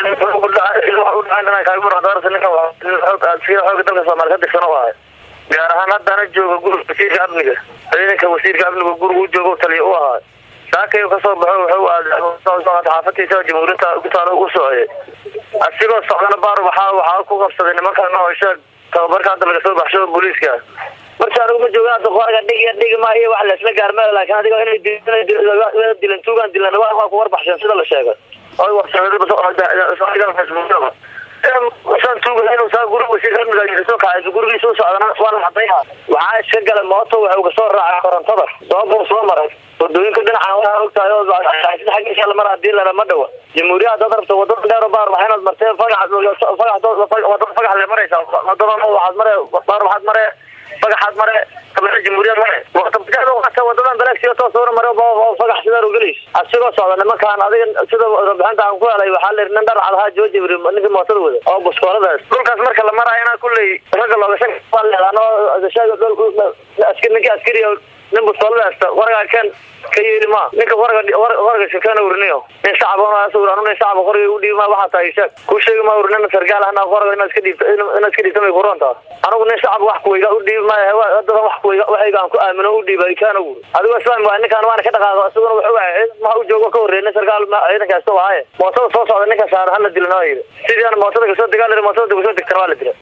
xooga dalka soomaali ka dirsan u ahay gaar ahaan haddana jooga guriga wasiirka amniga ciidanka wasiirka amniga guriga u jooga taliya u ahaa saakayu kasoo baxo wuxuu aaday xaafadiisa jamhuuriyadda gutaalo u socday asigoo socdana baar waxaa waxaa ku qabsaday nimanka noosha tababarka hadda laga soo baxsho booliiska marka anigu ma jooga hadda qoraga dhig dhigi ma iyo wax laisla gaarmeel laakiin adiga inay dilan tuugaan dilan waa ku warbaxsheen sida la sheegay saan tuuga inuu saa guriga wasiirka amniga soo kacay gurigiisa u socdana waa la cadayha waxaa iska galay mooto waxa uu kasoo raacay korontada sababuu soo maray wadooyinka dhinacan waa ogtahay oo xaggiisa la mara hadii lana ma dhawa jamhuuriya hadaad rabto wadada dheer baar waxaa inaad martee fagax wadada fagax le maraysaa wadadana waxaad mare baar waxaad mare fagaxaad mare kabaa jamhuuriyad mare wadadan daleegsiga toosuna mare fagax sidaa gelays asigoo socda nimankaan adiga sida rabixinta aan ku helay waxaa la nin dhar cadahaa jooji ninkii mootada wada oo buskooladaas dhulkaas marka la marayana kulley ragga loogashan leedaano ninkii askariya nin buskooladaasta waragaa ken ka yeeli ma ninka waraga waraga shakana uriniyo nin shacab ur nin shacab qoriga u dhiibi ma waxaa tahay sheeg ku sheegi ma ur nin sargaal ahna qoraga inaad iska dhiibta inaad iska dhiibta may kurontaa anigu nin shacab wax kuweyga u dhiibi maayo dada wax kuweyga waxayga aan ku aamino u dhiibay kaana ur adigo islaam waa ninkaan waana ka dhaqaaqo isaguna wuxuu ahay ma u joogo ka horreey nin sargaal ciidankaasta waaye mootada soo socda ninka saar hala dilana waa yidhi sidii aan mootada kasoo degaal mootada kasoo degtana waa la dila